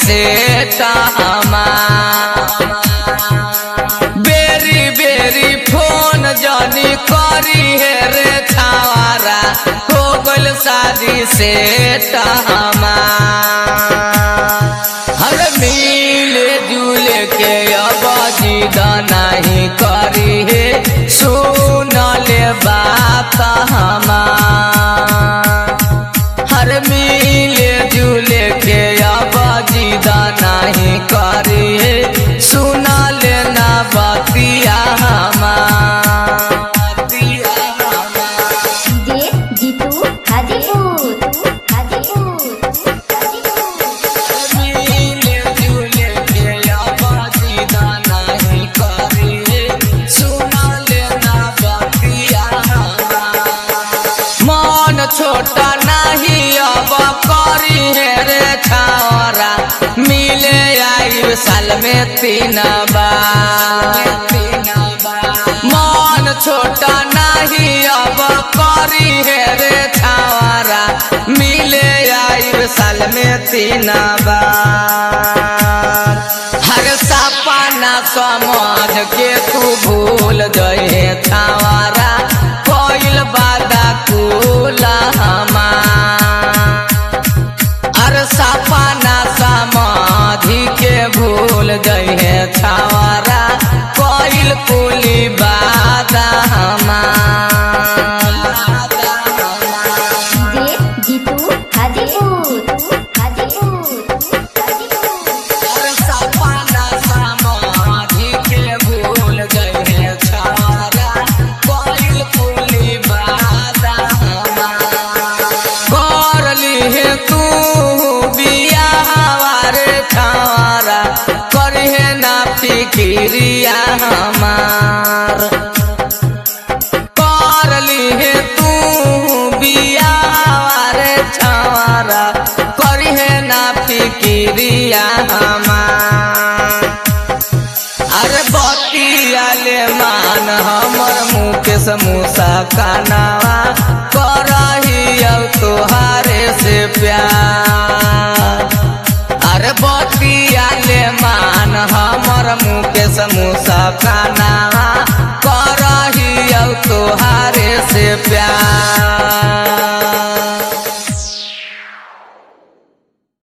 से तहमा बेरी बेरी फोन जानी करी है रे छावारा हो गल शादी से तहमा हर मिले जुले के अब जिद नहीं करी है सुन ले बात हमार हर मिले जुले के अब जिद नहीं करी है सुन लेना बतिया हमार बतिया हमार डीजे जीतू हाजीपुर हाजीपुर मिले जुले के आबादी दाना ही करे सुना लेना बतिया मन छोटा नहीं अब करी है रे छावरा मिले आई साल में तीन बार मन छोटा नहीं अब करी है रे छावरा मिले आई साल में तीन बार हर सपना समझ के तू भूल गए छावरा कोइल बादा कुला हमार अर सपना समाधि के भूल गई है छावरा कोइल कुली बादा हमार डीजे जीतू हाजीपुर हाजीपुर अर सपना समाधि के भूल गई है छावरा कोइल कुली बादा हमार करली है तू बियाह रे छावरा करिहे ना फिक्रिया हमार करली है तू बियाह रे छावरा करिहे ना फिक्रिया हमार अरे बतिया ले मान हमर मुकेश मूसा कानावा करही अब तोहारे से प्यार अरे बतिया ले मान हमर मुकेश मूसा कानावा